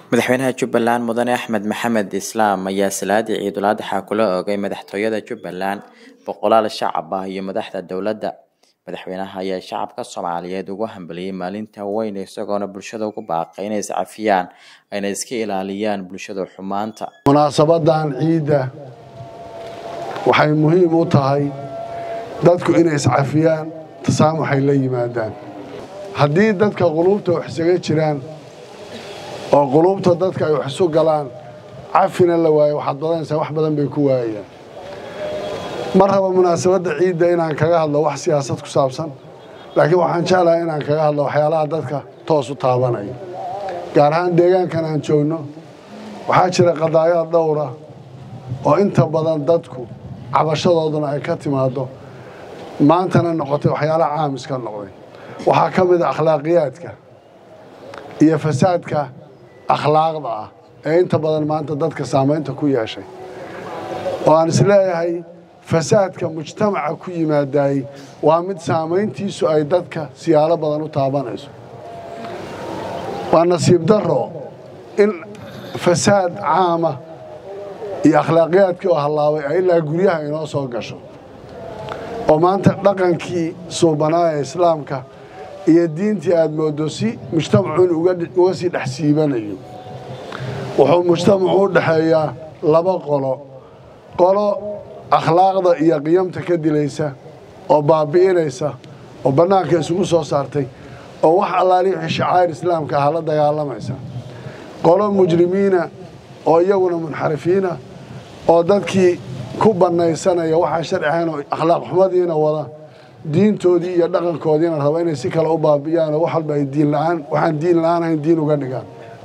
madaxweynaha jubbaland mudane axmed maxamed islaam ayaa salaadii ciidul adxa kula oogay madaxtooyada jubbaland boqolaal shacab ah iyo madaxda dowladda madaxweynaha ayaa shacabka soomaaliyeed ugu hambaliyey maalinta weyn isagoona bulshada ugu baaqay inay iscafiyaan ayna iska ilaaliyaan bulshada xumaanta munaasabadan ciidda waxay muhiim u tahay dadku inay iscafiyaan tasaamuxay la yimaadaan haddii dadka quluubta wax isaga jiraan oo quluubta dadka ay wax isu galaan cafina la waayo waxaad badanaysaa wax badan bay ku waayayaan ma raba munaasabadda ciidda inaan kaga hadlo wax siyaasad ku saabsan laakiin waxaan jeclahay inaan kaga hadlo waxyaalaha dadka toos u taabanaya gaar ahaan deegaankan aan joogno waxaa jira qadaayaad dhowra oo inta badan dadku cabashadooduna ay ka timaaddo maantana noqotay waxyaalaha caamiska noqday waxaa ka mid a akhlaaqiyaadka iyo fasaadka akhlaaqda ah ee inta badan maanta dadka saamaynta ku yeeshay oo aan isleeyahay fasaadka mujtamaca ku yimaadaayey waa mid saamayntiisu ay dadka siyaalo badan u taabanayso waa nasiib darro in fasaad caama iyo akhlaaqiyaadkii oo hallaabay ay ilaa guryaha inoo soo gasho oo maanta dhaqankii suubanaa ee islaamka iyo diintii aad mooddo si mujtamacu in uga sii dhex siibanayo wuxuu mujtamacu u dhexeeyaa laba qolo qolo akhlaaqda iyo qiyamta ka dilaysa oo baabi'inaysa oo bannaanka isugu soo saartay oo wax allaali wixii shacaa'ir islaamka aha la dagaalamaysa qolo mujrimiina oo iyaguna munxarifiina oo dadkii ku bannaysanaya waxaan sharci ahayn oo akhlaaq xumadiina wada diintoodii iyo dhaqankoodiina raba inay si kale u baabi'iyaan oo wax walba ay diin la'aan waxaan diin la'aan ahayn diin uga dhigaan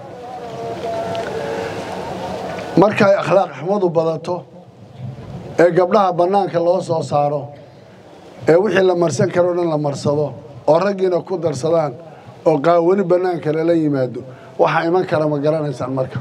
markay akhlaaq xumadu badato ee gabdhaha bannaanka loo soo saaro ee wixii la marsan karo dhan la marsado oo raggiina ku darsadaan oo qaawani bannaanka lala yimaado waxaa iman kara ma garanaysaan marka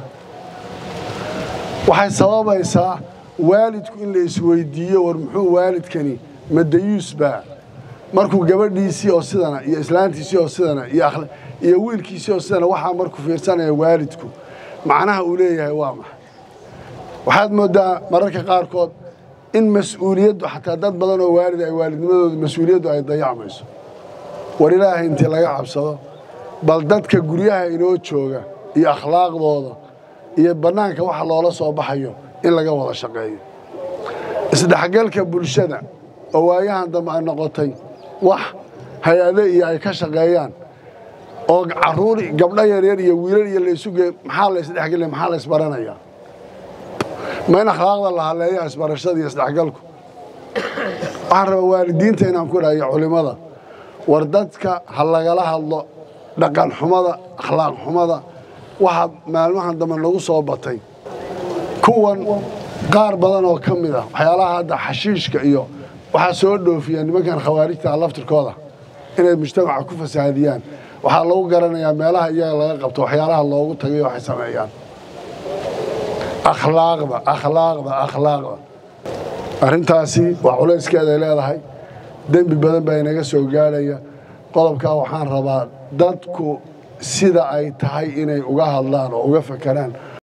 waxay sababaysaa waalidku in la isweydiiyo war muxuu waalidkani madayuusbaa markuu gabadhiisii oo sidana iyo islaantiisii oo sidana iyo wiilkiisii oo sidana waxaa markuu fiirsanaya waalidku macnaha uu leeyahay waa maxay waxaad mooddaa mararka qaarkood in mas-uuliyaddu xataa dad badan oo waalid ay waalidnimadooda mas-uuliyaddu ay dayacmayso war ilaahay intii laga cabsado bal dadka guryaha inoo jooga iyo akhlaaqdooda iyo bannaanka waxa loola soo baxayo in laga wada shaqeeyo isdhexgalka bulshada oo waayahan dambe ay noqotay wax hay-ade iyo ay ka shaqeeyaan oo caruur gabdho yaryar iyo wiilal iyo laysuge maxaa la isdhexgelaya maxaa la isbaranayaa ma in akhlaaqda la haleeya isbarashada iyo isdhexgalku waxaan rabaa waalidiinta inaan ku dhahayo culimmada war dadka ha lagala hadlo dhaqan xumada akhlaaq xumada waxa maalmahan dambe nagu soo batay kuwan qaar badan oo ka mid ah waxyaalaha hadda xashiishka iyo waxaa soo dhoofiya nimankan khawaarijta laftirkooda inay mujtamaca ku fasaadiyaan waxaa lagu garanayaa meelaha iyaga laga qabto waxyaalaha loogu tagay waxay sameeyaan akhlaaqda akhlaaqda akhlaaqda arrintaasi waa culayskeeday leedahay dembi badan baa inaga soo gaadhaya qodobkaa waxaan rabaa dadku sida ay tahay inay uga hadlaan oo uga fakeraan